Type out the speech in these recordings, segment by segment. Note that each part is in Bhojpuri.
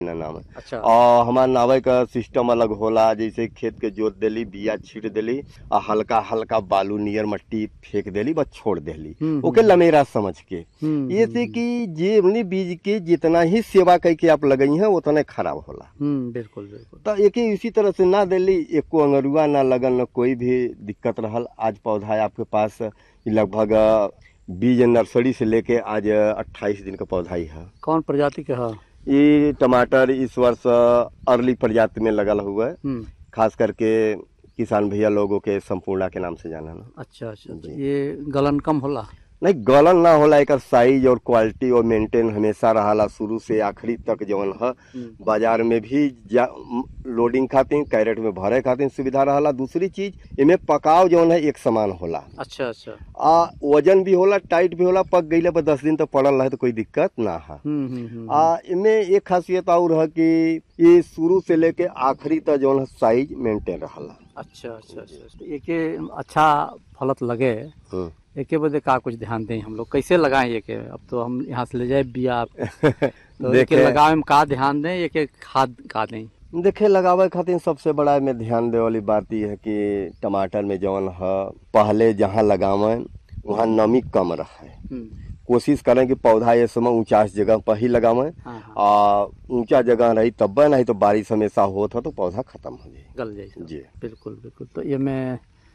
ना नाम है अच्छा और हमार नावे का सिस्टम अलग होला जैसे खेत के जोत देली बिया छीट देली और हल्का हल्का बालू नियर मट्टी फेंक देली बस छोड़ देली हम्म, ओके लमेरा समझ के हम्म, ये से कि जे हमनी बीज के जितना ही सेवा करके आप लगई हैं उतने खराब होला हम्म बिल्कुल बिल्कुल तो एक ही इसी तरह से ना देली एको अंगरुआ ना लगन न कोई भी दिक्कत रहल आज पौधा है आपके पास ये लगभग अ, बीज नर्सरी से लेके आज अट्ठाईस दिन का पौधा ही है कौन प्रजाति के है ये टमाटर इस वर्ष अर्ली प्रजाति में लगल हुआ है हम्म खास करके किसान भैया लोगों के संपूर्णा के नाम से जाना ना अच्छा अच्छा अच्छा। जी। ये गलन कम होला नहीं गलन ना होला एक साइज और क्वालिटी और मेंटेन हमेशा रहाला शुरू से आखिरी तक जवन है हम्म, बाजार में भी जा, म, लोडिंग खातिर कैरेट में भरे खातिर सुविधा रहला दूसरी चीज इमे पकाव जवन है एक समान होला अच्छा अच्छा आ वजन भी होला टाइट भी होला पक गईले पर दस दिन तक पड़ल रहे तो कोई दिक्कत ना है हम्म हम्म हम्म, आ इमे एक खासियत और है कि ये शुरू से लेके आखिरी तक जवन है साइज मेंटेन रहला अच्छा अच्छा अच्छा अच्छा। एके अच्छा फलत लगे हम्म। एके बदे का कुछ ध्यान दें हम लोग कैसे लगाएं एके अब तो हम यहाँ से ले जाए बिया तो एके देखे लगावे में का ध्यान दें एके खाद का दें देखे लगावे खातिर सबसे बड़ा में ध्यान दे वाली बात यह है कि टमाटर में जवन है पहले जहाँ लगावे वहाँ नमी कम रहे हम्म, कोशिश करें कि पौधा ये समय ऊंचा जगह पर ही लगावे हाँ हाँ आ ऊंचा जगह रही तब नहीं तो बारिश हमेशा होता तो पौधा खत्म हो जाए गल जाए सब। जी बिल्कुल बिल्कुल तो ये में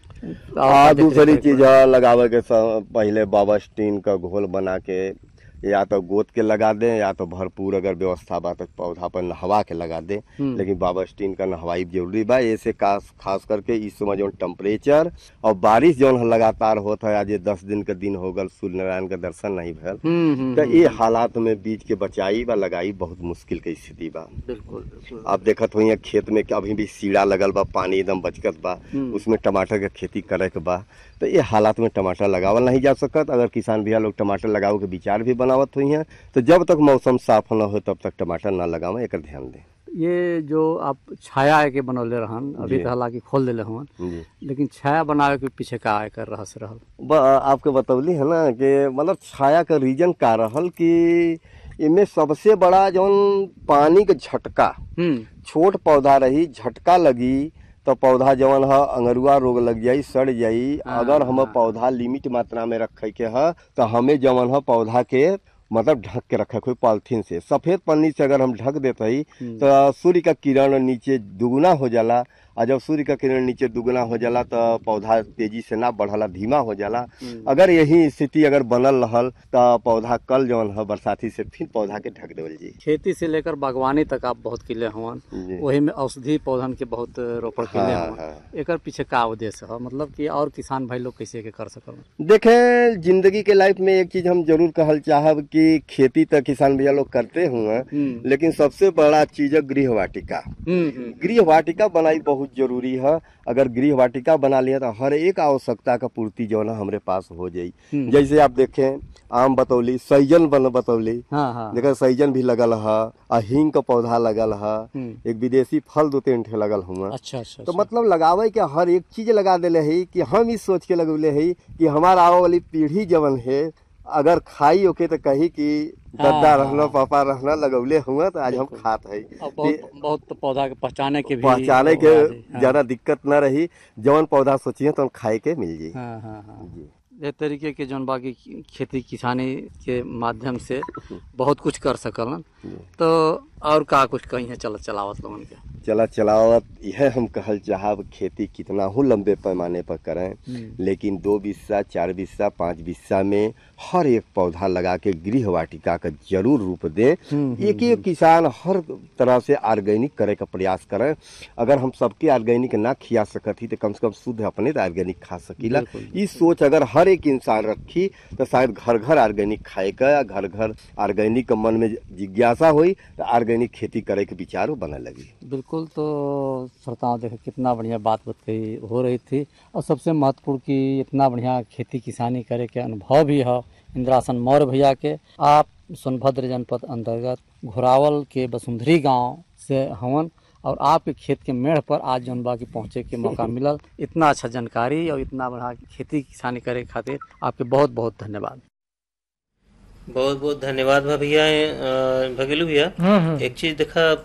आ दूसरी चीज है लगावे के स- पहले बाबास्टीन का घोल बना के या तो गोद के लगा दें या तो भरपूर अगर व्यवस्था बा तो पौधा पर नहवा के लगा दें हम्म। लेकिन बाबास्टीन का नहवाई जरूरी बा ऐसे खास खास करके इस समय जो टेम्परेचर और बारिश जो लगातार होता है आज ये दस दिन का दिन हो गल सूर्य नारायण का दर्शन नहीं भल हम्म हम्म, तो हम्म, ये हालात में बीज के बचाई बा लगाई बहुत मुश्किल के स्थिति बा बिल्कुल बिल्कुल आप देखत हुई खेत में कि अभी भी सीढ़ा लगल बा पानी एकदम बचकत बा हम्म। उसमें टमाटर के खेती करे के बा तो ये हालात में टमाटर लगावल नहीं जा सकत अगर किसान भैया लोग टमाटर लगावे के विचार भी बनावत हुई हैं तो जब तक मौसम साफ न हो तब तक टमाटर ना लगावे एक ध्यान दें ये जो आप छाया के बनौले रहन अभी जी। तो हालांकि खोल दिले हवन जी लेकिन छाया बनावे के पीछे का एकर रहस्य रहल ब- आपके बतौली है ना कि मतलब छाया का रीजन का रहल कि इनमें सबसे बड़ा जौन पानी के झटका हम्म छोट पौधा रही झटका लगी तो पौधा जवन है अंगरुआ रोग लग जाई सड़ जाई हाँ, अगर हम हाँ। पौधा लिमिट मात्रा में रखे के है तो हमें जवन है पौधा के मतलब ढक के रखे कोई पॉलिथीन से सफेद पन्नी से अगर हम ढक देते ही हम्म। तो सूर्य का किरण नीचे दुगुना हो जाला और जब सूर्य का किरण नीचे दुगुना हो जाला तो पौधा तेजी से ना बढ़ला धीमा हो जाला हम्म। अगर यही स्थिति अगर बनल रहल तो पौधा कल जवन है बरसाती से फिर पौधा के ढक देवल जी खेती से लेकर बागवानी तक आप बहुत किले हवन जी वही में औषधि पौधन के बहुत रोपण किले हाँ, हवन हाँ। एकर पीछे का उद्देश्य है मतलब कि और किसान भाई लोग कैसे के कर सकल देखें जिंदगी के लाइफ में एक चीज हम जरूर कहल चाहब कि खेती तो किसान भैया लोग करते हुए हम्म लेकिन सबसे बड़ा चीज है गृह वाटिका हम्म, हम्म गृह वाटिका बनाई बहुत जरूरी है अगर गृह वाटिका बना लिया तो हर एक आवश्यकता का पूर्ति जो है ना हमारे पास हो जाई हम्म। जैसे आप देखें आम बतौली सैजन बन बतौली हाँ हाँ देखा सैजन भी लगल है आ हींग का पौधा लगल है हम्म। एक विदेशी फल दो तीन ठे लगल हुआ अच्छा अच्छा तो अच्छा। मतलब लगावे के हर एक चीज लगा देले है कि हम इस सोच के लगौले है कि हमारा आवे वाली पीढ़ी जवन है अगर खाई ओके तो कही कि दद्दा हाँ, रहना हाँ। पापा रहना लगौले हुआ तो आज हम बिल्कुल। खात है अब बहुत बहुत पौधा के पहचाने के भी पहचाने वो के आ जाई। हाँ। ज्यादा दिक्कत न रही जवन पौधा सोचिए तो खाए के मिल जाई हाँ हाँ हाँ जी ये तरीके के जौन बाकी खेती किसानी के माध्यम से बहुत कुछ कर सकलन जी। तो और का कुछ कहीं है चल चलावत लोगन के चला चलावत यह हम कहल चाहब खेती कितना हो लंबे पैमाने पर करें हम्म। लेकिन दो बिस्सा चार बिस्सा पाँच बिस्सा में हर एक पौधा लगा के गृह वाटिका का जरूर रूप दें हम्म, एक एक किसान हर तरह से ऑर्गेनिक करे का प्रयास करें अगर हम सबके ऑर्गेनिक ना खिया सकत ही तो कम से कम शुद्ध अपने तो ऑर्गेनिक खा सकीला बिल्कुल। इस सोच अगर हर एक इंसान रखी तो शायद घर घर ऑर्गेनिक खाए का या घर घर ऑर्गेनिक मन में जिज्ञासा हुई तो ऑर्गेनिक खेती करे के विचार बने लगी बिल्कुल तो श्रोताओं देखे कितना बढ़िया बात बताई हो रही थी और सबसे महत्वपूर्ण कि इतना बढ़िया खेती किसानी करे के अनुभव भी है इंद्रासन मौर्य भैया के आप सोनभद्र जनपद अंतर्गत घोरावल के बसुंधरी गांव से हवन और आपके खेत के मेढ़ पर आज जौन बा की पहुंचे के मौका मिलल इतना अच्छा जानकारी और इतना बढ़िया खेती किसानी करे के खातिर आपके बहुत बहुत धन्यवाद बहुत बहुत धन्यवाद बा भैया अ, भगेलू भैया हम्म हम्म एक चीज देखा